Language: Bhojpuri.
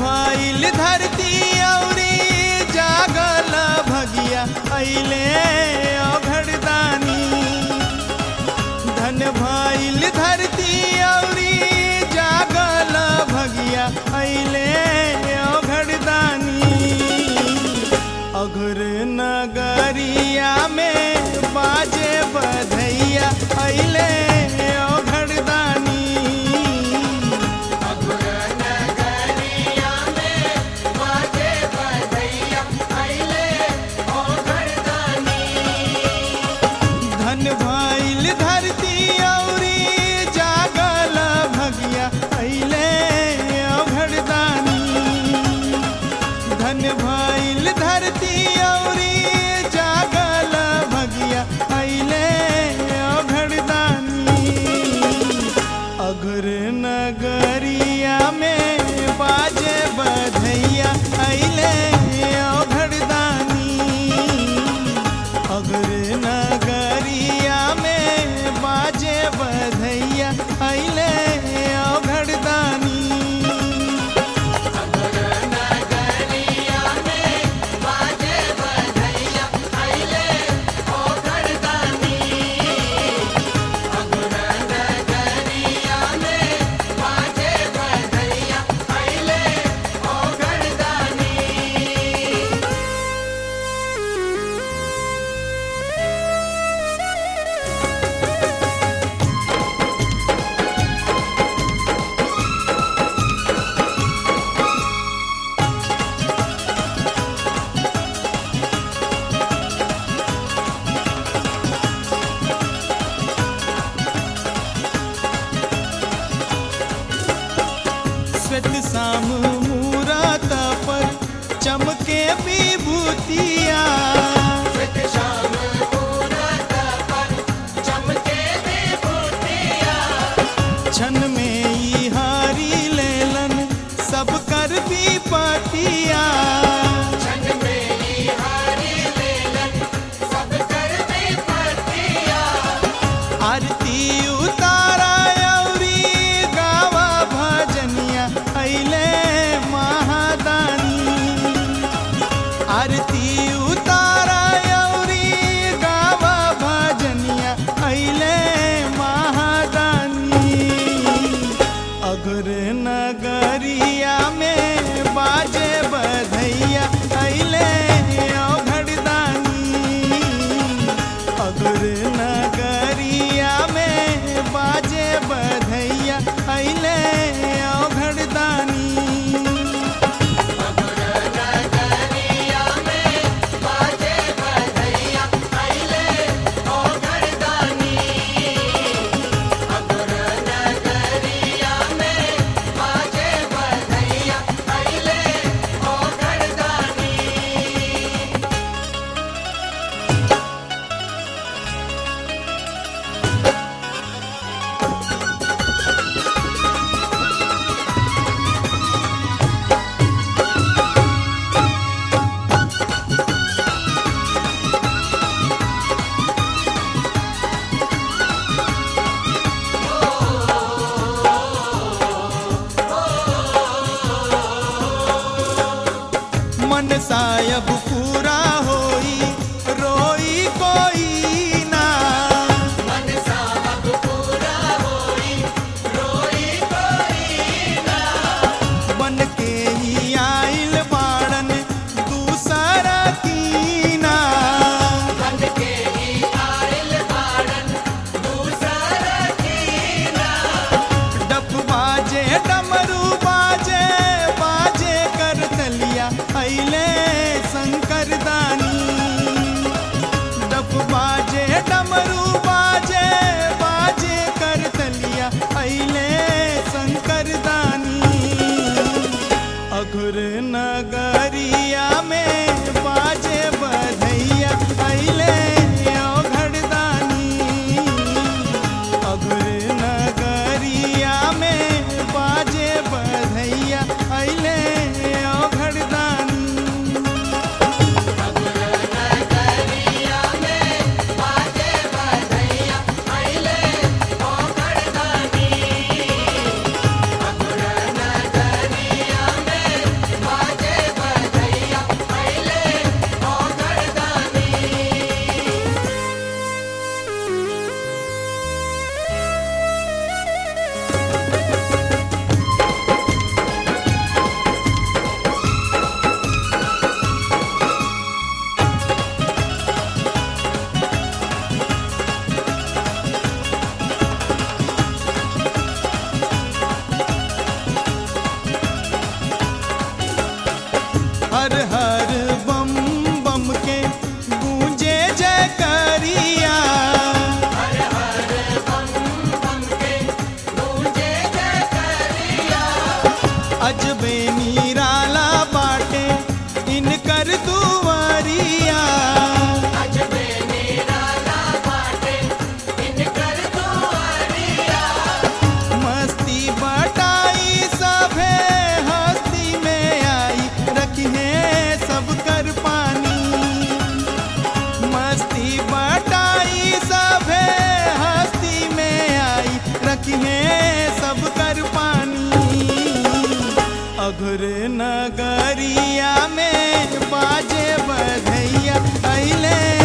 भइल धरती औरी जागल भगिया अइले अघड़दानी धन भइल धरती औरी जागल भगिया अइले अघड़दानी अघुर नगरिया में बाजे बधैया अइले अघड़दानी धन भइल धरती औरी जागल भगिया अइले अघड़दानी धन भइल धरती औरी जागल भगिया अइले अघड़दानी अघुर नगरिया में बाजे बधैया अइले अघड़दानी अगर नगरिया में बाजे बधैया अइले अघड़दानी श्वेत शाम मूरत पर चमके विभूतिया क्षण में ई हारी लेलन सब कर विपतिया आरती उतारा औरी गावा भजनिया अइले महादानी आरती उतारा औरी गावा भजनिया अइले महादानी अघुर नगरिया में बाजे बधैया अइले अघड़दानी अघुर नगरिया में बाजे बधैया अइले अघड़दानी मन सायब पूरा होई रोई कोई ना बन के ही आइल बाड़न दूसरा कीना डप बाजे डमरू बाजे बाजे कर तलिया अइले शंकर दानी डप बाजे डमरू बाजे बाजे कर तलिया अइले शंकर दानी अघुर नगरिया में बाजे बधैया अइले अघड़दानी अघुर नगरिया में बाजे बधैया अइले अघड़दानी हर हर बम बम के गूंजे जय करिया अजबे निराला बाटे इनकर दुआरिया मस्ती बटाई सभे हस्ती में आई रखिए सब कर पानी मस्ती बटाई सभे हस्ती में आई रखिए सब कर पानी अघुर नगरिया में बाजे बधैया अइले